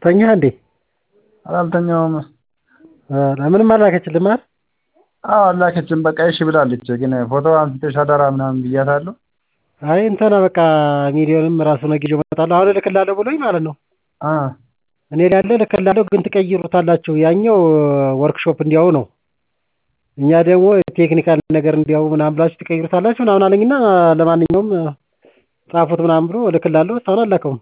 ተኛህ እንዴ? አላልተኛውም። ለምንም አላከችልህም አይደል? አዎ አላከችም። በቃ እሺ ብላለች። ግን ፎቶ አንስተሽ አደራ ምናምን ብያታለሁ። አይ እንትና በቃ ሚሊዮንም ራሱ ነገ ይዤው እመጣለሁ አሁን እልክልሃለሁ ብሎኝ ማለት ነው። አ እኔ ላይ ያለ እልክልሃለሁ ግን ትቀይሩታላችሁ ያኛው ወርክሾፕ እንዲያው ነው። እኛ ደግሞ ቴክኒካል ነገር እንዲያው ምናምን ብላችሁ ትቀይሩታላችሁ ምናምን አለኝና ለማንኛውም ጻፉት ምናምን ብሎ እልክልሃለሁ እስካሁን አልላከውም።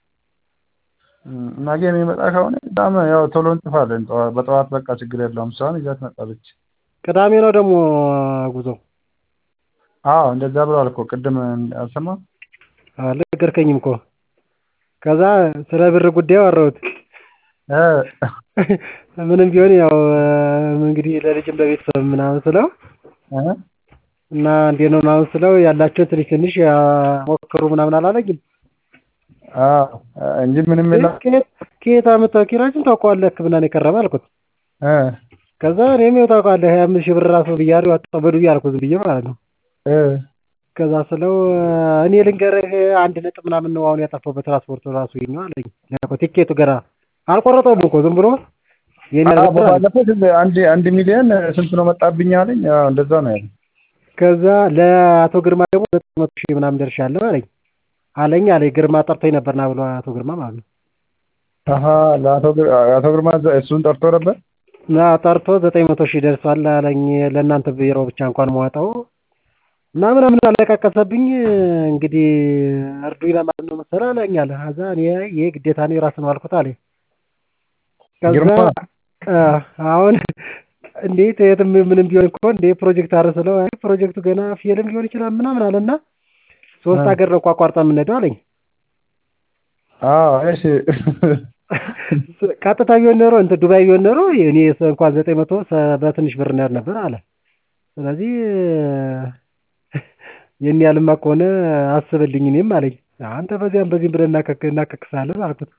ነገ የሚመጣ ከሆነ በጣም ያው ቶሎ እንጽፋለን። በጠዋት በቃ ችግር የለውም። እሷን ይዛት መጣለች። ቅዳሜ ነው ደግሞ ጉዞው። አዎ እንደዛ ብለዋል እኮ ቅድም አልሰማህም? አልነገርከኝም እኮ። ከዛ ስለ ብር ጉዳይ አወራሁት። እ ምንም ቢሆን ያው እንግዲህ ለልጅም ለቤተሰብ ምናምን ስለው እ እና እንዴት ነው ምናምን ስለው ያላቸውን ትንሽ ትንሽ ሞክሩ ምናምን አላለኝም። አዎ እንጂ ምንም የለም። ከየት አመጣው ኪራዩን ታውቀዋለህ ህክምና ነው የከረመ አልኩት። እ ከዛ እኔም ያው ታውቀዋለህ ሀያ አምስት ሺህ ብር ራሱ ብያለሁ አወጣሁ በሉ አልኩት ዝም ብዬ ማለት ነው። እ ከዛ ስለው እኔ ልንገርህ አንድ ነጥብ ምናምን ነው አሁን ያጠፋው በትራንስፖርቱ ራሱ ይኸኛው አለኝ። ቲኬቱ ገና አልቆረጠውም እኮ ዝም ብሎ የኔ አዎ አልገባ አለ። ባለፈው አንድ አንድ ሚሊዮን ስንት ነው መጣብኝ አለኝ። አዎ እንደዛ ነው ያለኝ። ከዛ ለአቶ ግርማ ደግሞ ዘጠኝ መቶ ሺህ ምናምን ደርሻለሁ አለኝ አለኝ አለኝ ግርማ ጠርቶኝ ነበር ና ብሎ አቶ ግርማ ማለት ነው። አሀ ለአቶ ግር- አቶ ግርማ እሱን ጠርቶ ነበር። እና ጠርቶ ዘጠኝ መቶ ሺህ ደርሷል አለኝ ለእናንተ ቢሮ ብቻ እንኳን መዋጣው እና ምናምን አለቃቀሰብኝ እንግዲህ እርዱኝ ለማለት ነው መሰለህ አለኝ አለ። ከዛ እኔ ይሄ ግዴታ ነው የራስህ ነው አልኩት አለኝ። ከዛ ግርማ አ አሁን እንዴት የትም ምንም ቢሆን እኮ እንዴ ፕሮጀክት አረ ስለው አይ ፕሮጀክቱ ገና ፊልም ሊሆን ይችላል ምናምን አለና ሶስት እ ሀገር ነው እኮ አቋርጠን የምንሄደው አለኝ። አዎ እሺ ቀጥታ ቢሆን ኖሮ እንትን ዱባይ ቢሆን ኖሮ እኔ እንኳን ዘጠኝ መቶ በትንሽ ብር እንሄድ ነበር አለ። ስለዚህ ይሄን ያህልማ ከሆነ አስብልኝ እኔም አለኝ። አንተ በዚያም በዚህም ብለህ እናከክ እናካክሳለን አልኩት።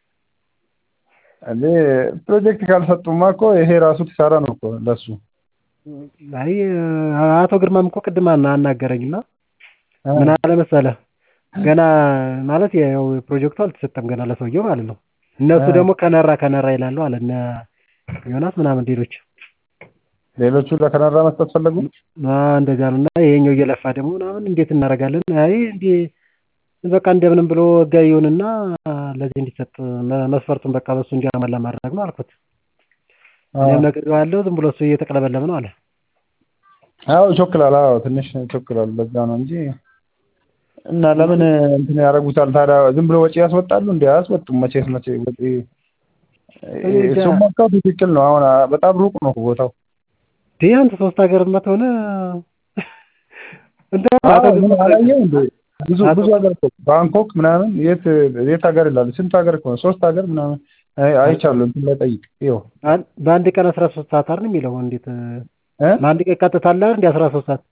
እንዴ ፕሮጀክት ካልሰጡማ እኮ ይሄ ራሱ ኪሳራ ነው እኮ ለሱ። አይ አቶ ግርማም እኮ ቅድም አና- አናገረኝና እ ምን አለ መሰለህ ገና ማለት ያው ፕሮጀክቱ አልተሰጠም ገና ለሰውየው ማለት ነው። እነሱ እ ደግሞ ከነራ ከነራ ይላሉ አለ እነ ዮናስ ምናምን ሌሎች ሌሎቹ ለካናዳ መስጠት ፈለጉ። አ እንደዚያ ነው እና ይሄኛው እየለፋ ደግሞ ምናምን እንዴት እናደርጋለን? አይ እንዴ በቃ እንደምንም ብሎ ህጋዊ ይሁንና ለዚህ እንዲሰጥ መ- መስፈርቱን በቃ በሱ እንዲያሟላ ማድረግ ነው አልኩት። አዎ እኔም ነግሬዋለሁ ዝም ብሎ እሱ እየተቅለበለበ ነው አለ። አዎ ይቾክላል። አዎ ትንሽ ይቾክላል። በዛ ነው እንጂ እና ለምን እንትን ያደርጉታል ታዲያ? ዝም ብሎ ወጪ ያስወጣሉ እንዴ? አያስወጡም። መቼስ መቼ ወጪ እኔ እንጃ። እሱማ እኮ ትክክል ነው። አሁን በጣም ሩቅ ነው ቦታው። እንዴ አንተ ሶስት ሀገር መተሆነ እንትን አዎ አቶ ምን ግርማ አላየው እንዴ? ብዙ አቶ ብዙ ሀገር እኮ ባንኮክ ምናምን የት የት ሀገር ይላል? ስንት ሀገር እኮ ነው? ሶስት ሀገር ምናምን አይ አይቻለሁ። እንትን ላይ ጠይቅ። ይኸው አን- በአንድ ቀን አስራ ሶስት ሰዓት አይደል የሚለው እንዴት እ በአንድ ቀን ቀጥታ አለ አይደል እንዴ አስራ ሶስት ሰዓት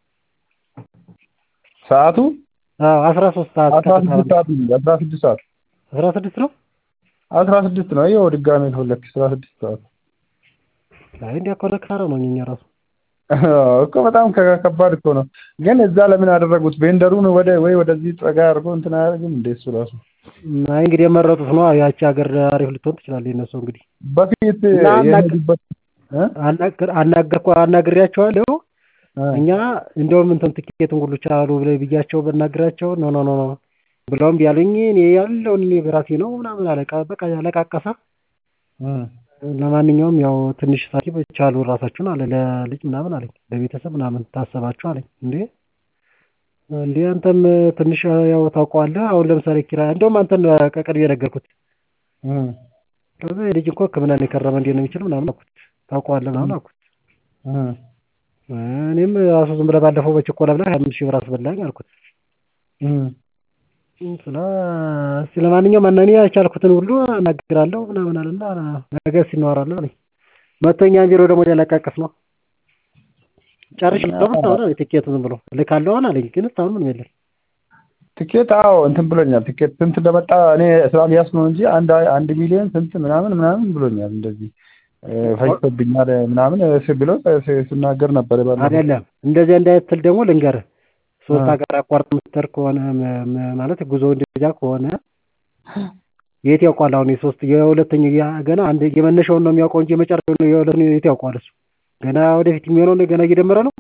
ሰዓቱ አዎ አስራ ሶስት ሰዓት አስራ ቀጥታ ስድስት ሰዓት ነው። አስራ ስድስት ሰዓት አስራ ስድስት ነው አስራ ስድስት ነው። ይኸው ድጋሜ ሁለት አስራ ስድስት ሰዓት አይ እንዲያ ከሆነ ክሳራ ነው እኛ ራሱ እኮ በጣም ከ- ከባድ እኮ ነው። ግን እዛ ለምን አደረጉት? ቬንደሩን ወደ ወይ ወደዚህ ጠጋ አድርጎ እንትን አያደርግም እንዴ? እሱ ራሱ አይ እንግዲህ የመረጡት ነው ያቺ ሀገር አሪፍ ልትሆን ትችላለች የነሱ እንግዲህ በፊት እና አናግ- የሄዱበት እ? አናገር አናገርኩ አናግሬያቸዋለሁ እ እኛ እንደውም እንትን ትኬቱን ሁሉ ቻሉ ብለ ብያቸው ብናግራቸው ኖ ኖ ኖ ኖ ብለውም ቢያሉኝ እኔ ያለውን እኔ በራሴ ነው ምናምን አለቃ በቃ ያለቃቀሰ እ ለማንኛውም ያው ትንሽ ሳኪብ ቻሉ ራሳችሁን አለ ለልጅ ምናምን አለኝ ለቤተሰብ ምናምን ታሰባችሁ አለኝ እንዴ እንዴ አንተም ትንሽ ያው ታውቀዋለህ አሁን ለምሳሌ ኪራይ እንደውም አንተን ከቅርብ የነገርኩት እ ከዛ ልጅ እኮ ህክምና ነው የከረመ እንዴት ነው የሚችል ምናምን አልኩት ታውቀዋለህ ምናምን አልኩት እ እኔም ራሱ ዝም ብለህ ባለፈው በችኮላ ብለህ ሀያ አምስት ሺህ ብር አስበላኝ አልኩት እ ስለ እስኪ ለማንኛውም እና እኔ ያልቻልኩትን ሁሉ እናገራለሁ ምናምን አለና ነገ እስኪ እናወራለን አለኝ መጥቶ እኛን ቢሮ ደግሞ ሊያለቃቅስ ነው ጨርሻለሁ እስካሁን አለኝ ትኬቱን ዝም ብሎ እልካለሁ አለኝ ግን እስካሁን ምንም የለም ትኬት አዎ እንትን ብሎኛል። ትኬት ስንት እንደመጣ እኔ ስላልያዝኩ ነው እንጂ አንድ አንድ ሚሊዮን ስንት ምናምን ምናምን ብሎኛል። እንደዚህ እ ፈጅቶብኛል ምናምን ስ ብሎ ስ- ሲናገር ነበር ባለፈው። አይደለም እንደዚህ እንዳይትል ደግሞ ልንገርህ ሶስት አ ሀገር አቋርጥ ምትር ከሆነ መ- መ- ማለት ጉዞ እንደዚያ ከሆነ የት ያውቀዋል? አሁን የሶስት የሁለተኛ ገና አንድ የመነሻውን ነው የሚያውቀው እንጂ የመጨረሻውን የሁለተኛው የት ያውቀዋል? እሱ ገና ወደፊት የሚሆነውን ገና እየደመረ ነው።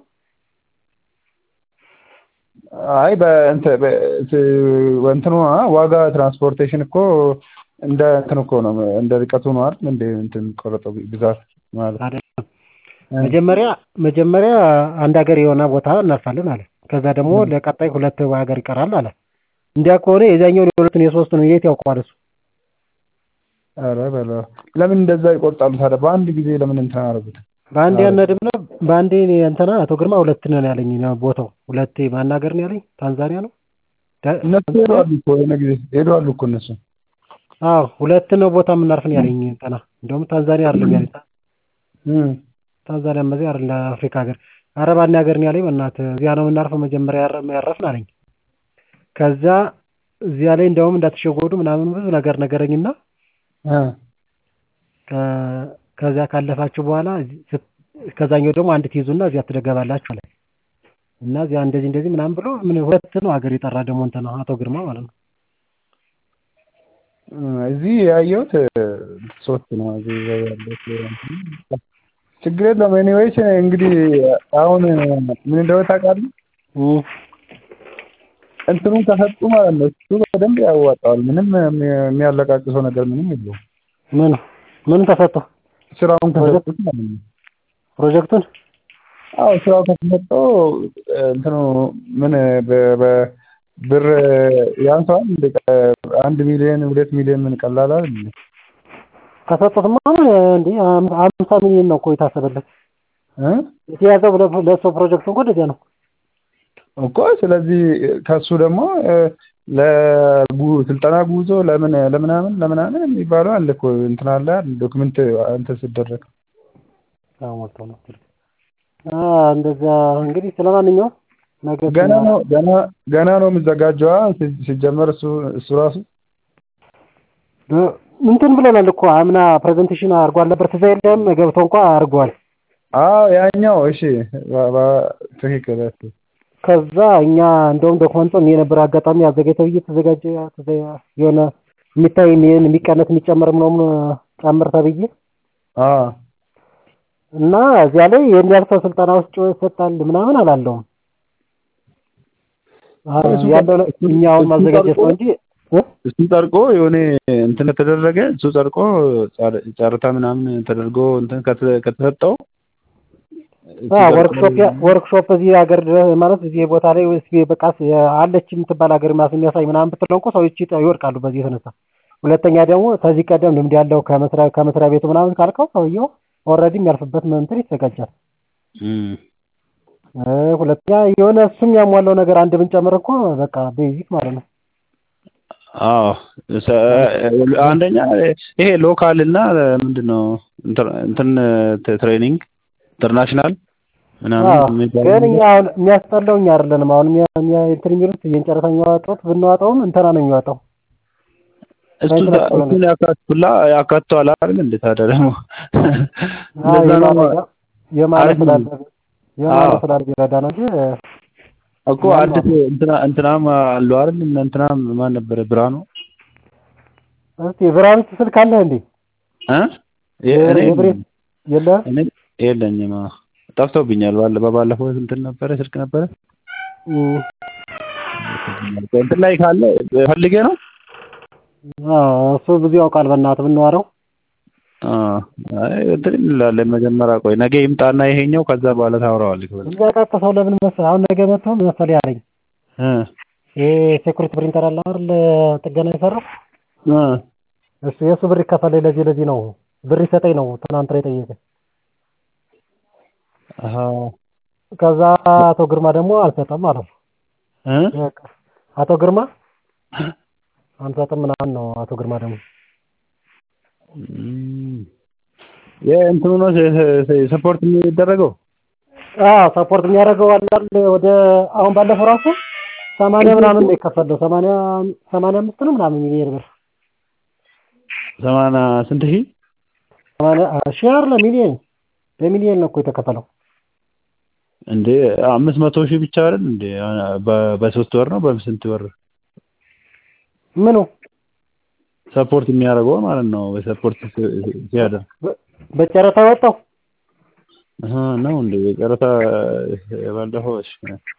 አይ በእንትን እንትኑ ዋጋ ትራንስፖርቴሽን እኮ እንደ እንትን እኮ ነው እንደ ርቀቱ ነው አይደል? እንደ እንትን ቆረጠው ብዛት ማለት አይደለም። መጀመሪያ መጀመሪያ አንድ ሀገር የሆነ ቦታ እናርፋለን አለ። ከዛ ደግሞ ለቀጣይ ሁለት ሀገር ይቀራል አለ። እንዲያ ከሆነ የዛኛውን የሁለቱን የሶስቱን የት ያውቀዋል እሱ? ኧረ በለው ለምን እንደዛ ይቆርጣሉ ታዲያ? በአንድ ጊዜ ለምን እንትን አደረጉት? በአንዴ አናድም ነው። በአንዴ እንትና አቶ ግርማ ሁለት ነው ያለኝ ቦታው ሁለቴ ማን ሀገር ነው ያለኝ? ታንዛኒያ ነው። እነሱ ሄደዋል እኮ የሆነ ጊዜ ሄደዋል እኮ እነሱ። አዎ ሁለት ነው ቦታ የምናርፍ ነው ያለኝ እንትና። እንደውም ታንዛኒያ አይደለም ያለኝ ታንዛኒያ መዚህ አይደለም አፍሪካ ሀገር ኧረ ባንዴ ሀገር ነው ያለኝ። በእናትህ እዚያ ነው የምናርፈው መጀመሪያ ያረፍን አለኝ። ከዛ እዚያ ላይ እንደውም እንዳትሸወዱ ምናምን ብዙ ነገር ነገረኝና ከዚያ ካለፋችሁ በኋላ ከዛኛው ደግሞ አንድ ትይዙና እዚያ ትገባላችሁ አለ እና እዚያ እንደዚህ እንደዚህ ምናምን ብሎ ምን ሁለት ነው ሀገር የጠራ ደግሞ እንትን ነው አቶ ግርማ ማለት ነው። እዚህ ያየሁት ሶስት ነው። እዚህ ያለሁት ችግር የለም። ኤኒዌይስ እንግዲህ አሁን ምን እንደሆነ ታውቃለህ? እንትኑን ከሰጡ ማለት ነው እሱ በደንብ ያዋጣዋል። ምንም የሚያለቃቅሰው ነገር ምንም የለውም። ምን ምን ተሰጠው? ስራውን ከሰጡት ማለት ነው። ፕሮጀክቱን አዎ ስራው ከተሰጠው እንትኑ ምን ብር ያንሰዋል እንደ አንድ ሚሊዮን ሁለት ሚሊዮን ምን ቀላል አይደል? ከሰጡትማ እንዴ አምሳ ሚሊዮን ነው እኮ የታሰበለት እ የተያዘው ለሰው ፕሮጀክቱ እንኳን እንደዚያ ነው እኮ። ስለዚህ ከሱ ደግሞ ለስልጠና ጉዞ ለምን ለምናምን ለምናምን የሚባለው አለ እኮ እንትን አለ ዶክመንት እንትን ሲደረግ እንደዛ እንግዲህ ስለማንኛውም ነገ ገና ነው ገና ገና ነው የሚዘጋጀዋ ሲጀመር እሱ እሱ ራሱ እንትን ብለናል እኮ አምና ፕሬዘንቴሽን አድርጓል ነበር ትዝ አይልም? ገብቶ እንኳ አድርጓል። አዎ ያኛው እሺ ትክክል። ከዛ እኛ እንደውም ዶክመንቱን የነበረ አጋጣሚ አዘጋጅተው ብዬ ተዘጋጀ የሆነ የሚታይ የሚቀነስ የሚጨመር ምናምን ጨምር ተብዬ እና እዚያ ላይ የሚያልፈው ስልጠና ውስጥ ይሰጣል ምናምን አላለውም ያለው እኛ አሁን ማዘጋጀት ነው እንጂ እሱ ጸድቆ የሆነ እንትን ከተደረገ እሱ ጸድቆ ጨረታ ምናምን ተደርጎ እንትን ከተሰጠው ወርክሾፕ ወርክሾፕ እዚህ ሀገር ማለት እዚህ ቦታ ላይ በቃ አለች የምትባል ሀገር ማስ የሚያሳይ ምናምን ብትለው እንኳ ሰዎች ይወድቃሉ በዚህ የተነሳ። ሁለተኛ ደግሞ ከዚህ ቀደም ልምድ ያለው ከመስሪያ ከመስሪያ ቤቱ ምናምን ካልከው ሰውየው ኦልሬዲ የሚያልፍበት እንትን ይዘጋጃል። ሁለተኛ የሆነ እሱም ያሟላው ነገር አንድ ብንጨምር እኮ በቃ ቤዚክ ማለት ነው። አዎ አንደኛ ይሄ ሎካል እና ምንድን ነው እንትን ትሬኒንግ ኢንተርናሽናል ምናምን ግን እኛ አሁን የሚያስጠላው እኛ አይደለንም። አሁን እንትን የሚሉት የእንጨረታ የሚያወጡት ብናወጣውም እንትና ነው የሚወጣው። እሱ እሱን ያካትቱላ ያካትተዋል አይደል? እንዴ ታዲያ ደግሞ የማለት ስላለ የማለት ስላለ ይረዳ ነው እንጂ እኮ አዲስ እንትና እንትናም አሉ አይደል? እንትናም ማን ነበረ? ብርሃኑ እስቲ ብርሃኑ ስልክ አለህ እንዴ? እ የለህም? እኔ የለኝም። ጠፍቶብኛል። ባለ በባለፈው እንትን ነበረ ስልክ ነበረ እንትን ላይ ካለ ፈልጌ ነው። እሱ ብዙ ያውቃል። በእናትህ ብንዋረው እንትን እንላለን። መጀመሪያ ቆይ ነገ ይምጣና ይሄኛው ከዛ በኋላ ታወራዋለህ። የሚያቃቅሰው ለምን መሰለህ? አሁን ነገ መጥቶ ምን መሰለህ ያለኝ ይሄ ሴኩሪቲ ፕሪንተር አለ አይደል? ጥገና የሰራው እሱ የእሱ ብር ይከፈለኝ ለዚህ ለዚህ ነው ብር ይሰጠኝ ነው ትናንት ላይ ጠየቀኝ። ከዛ አቶ ግርማ ደግሞ አልሰጠም ማለት ነው። አቶ ግርማ አንሰጥም ምናምን ነው አቶ ግርማ ደግሞ የእንትኑ ነው ሰፖርት የሚደረገው። አዎ ሰፖርት የሚያደርገው አለ ወደ አሁን ባለፈው ራሱ ሰማንያ ምናምን ነው የከፈለው ሰማንያ ሰማንያ አምስት ነው ምናምን ሚሊዮን ብር ሰማንያ ስንት ሺህ ሰማንያ ሺህ አይደለም ሚሊዮን በሚሊዮን ነው እኮ የተከፈለው። እንዴ አምስት መቶ ሺህ ብቻ አይደል እንዴ? በሶስት ወር ነው በስንት ወር? ምኑ ሰፖርት የሚያደርገው ማለት ነው። በሰፖርት ሲያደርግ በ- በጨረታ ወጣው አሀ ነው እንዴ? ጨረታ ባለፈው እሺ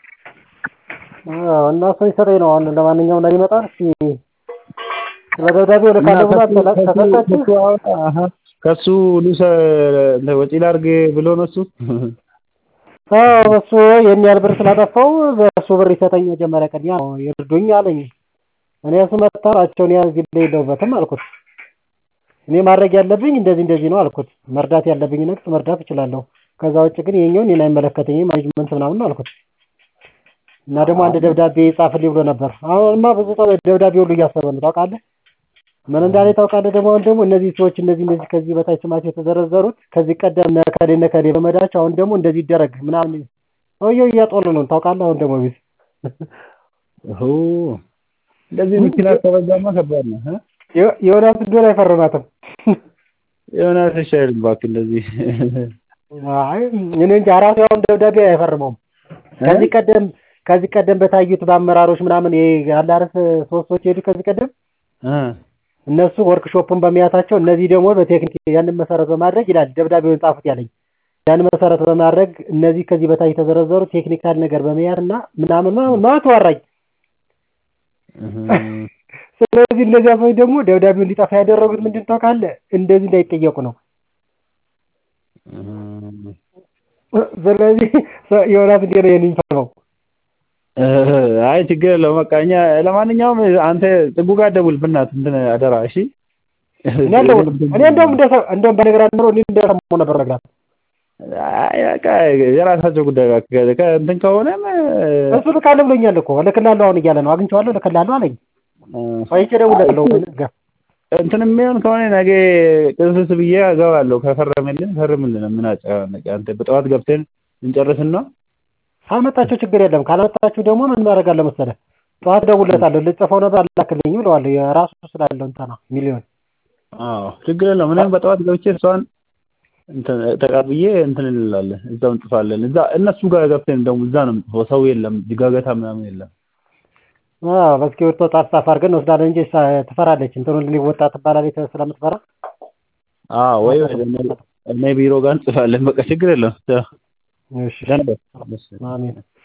አዎ፣ እና እሱ ይሰጠኝ ነው። አሁን ለማንኛውም ላይ ይመጣል። እስኪ ስለ ደብዳቤው እና ልካለሁ ብላ ከሱ ከሱ ተሰጣችሁ? ከሱ አወጣ አሀ ከሱ ልውሰ ወጪ ላድርግ ብሎ ነው እሱ አዎ በሱ ይሄን ያህል ብር ስላጠፋው በሱ ብር ይሰጠኝ መጀመሪያ ቅድሚያ ነው ይርዱኝ አለኝ። እኔ እሱ መታራቸውን ያዝ የለውበትም አልኩት። እኔ ማድረግ ያለብኝ እንደዚህ እንደዚህ ነው አልኩት። መርዳት ያለብኝ ነገር መርዳት እችላለሁ። ከዛ ውጭ ግን ይሄኛውን እኔን አይመለከተኝም ማኔጅመንት ምናምን ነው አልኩት። እና ደግሞ አንድ ደብዳቤ ጻፍልኝ ብሎ ነበር። አሁንማ ብዙ ሰው ደብዳቤ ሁሉ እያሰበ ነው ታውቃለህ። ምን እንዳለ ታውቃለህ? ደግሞ አሁን ደግሞ እነዚህ ሰዎች እነዚህ እነዚህ ከዚህ በታች ስማቸው የተዘረዘሩት ከዚህ ቀደም ነከሌ ነከሌ በመዳቸው አሁን ደግሞ እንደዚህ ይደረግ ምናምን ሰውየው እያጦሉ ነው ታውቃለህ። አሁን ደግሞ ቤት ኦ እንደዚህ መኪና ከበዛማ ከባድ ነው እ ዮናስ እንደሆነ አይፈርማትም። ዮናስ እሺ አይልም እባክህ እንደዚህ አይ እኔ እንጃ ራሱ ያውን ደብዳቤ አይፈርመውም። ከዚህ ቀደም ከዚህ ቀደም በታዩት በአመራሮች ምናምን ይሄ ያለ አይደል ሶስት ሰዎች ሄዱ ከዚህ ቀደም እ እነሱ ወርክሾፑን በመያታቸው እነዚህ ደግሞ በቴክኒክ ያንን መሰረት በማድረግ ይላል ደብዳቤውን ጻፉት ያለኝ ያንን መሰረት በማድረግ እነዚህ ከዚህ በታች የተዘረዘሩ ቴክኒካል ነገር በመያዝ እና ምናምን ምናምን ማለት ወራኝ። ስለዚህ እነዚያ ሰዎች ደግሞ ደብዳቤው እንዲጠፋ ያደረጉት ምንድን ታውቃለህ? እንደዚህ እንዳይጠየቁ ነው። ስለዚህ ዮናስ እንዴት ነው የሚፈርመው? አይ ችግር የለውም በቃ እኛ ለማንኛውም አንተ ጥጉ ጋር ደውል ብናትህ እንትን አደራ እሺ እኔ አልደውልም። እኔ እንደውም እንደሰ- እንደውም በነገራት ኖሮ እኔ እንደሰማሁ ነበር ነግራት አይ በቃ የራሳቸው ጉዳይ እባክህ ከእንትን ከሆነም እሱ ልካለሁ ብሎኛል እኮ እልክልሃለሁ አሁን እያለ ነው አግኝቼዋለሁ እልክልሃለሁ አለኝ። ቆይቼ እደውልለታለሁ ነገ እንትን የሚሆን ከሆነ ነገ ቅስስ ብዬ እገባለሁ ከፈረመልን ፈርምልን ምን አጨናነቀ አንተ በጠዋት ገብተን እንጨርስና ካልመጣችሁ ችግር የለም ካልመጣችሁ ደግሞ ምን ማድረጋለሁ መሰለህ ጠዋት እደውልለታለሁ ልጽፈው ነበር አላክልኝም እለዋለሁ የራሱ ስላለው እንትና ሚሊዮን አዎ ችግር የለውም እኔም በጠዋት ገብቼ እሷን እንትን ተቀብዬ እንትን እንላለን እዛው እንጽፋለን እዛ እነሱ ጋር ገብተን ደግሞ እዛ ነው የምጽፈው ሰው የለም ጋገታ ምናምን የለም አዎ በእስክሪብቶ ጻፍ ጻፍ አድርገን እንወስዳለን እንጂ እሷ ትፈራለች እንትኑን ሊወጣ ትባላለች ስለምትፈራ አዎ ወይ እኔ ቢሮ ጋር እንጽፋለን በቃ ችግር የለውም እሺ ደህና በል። አሜን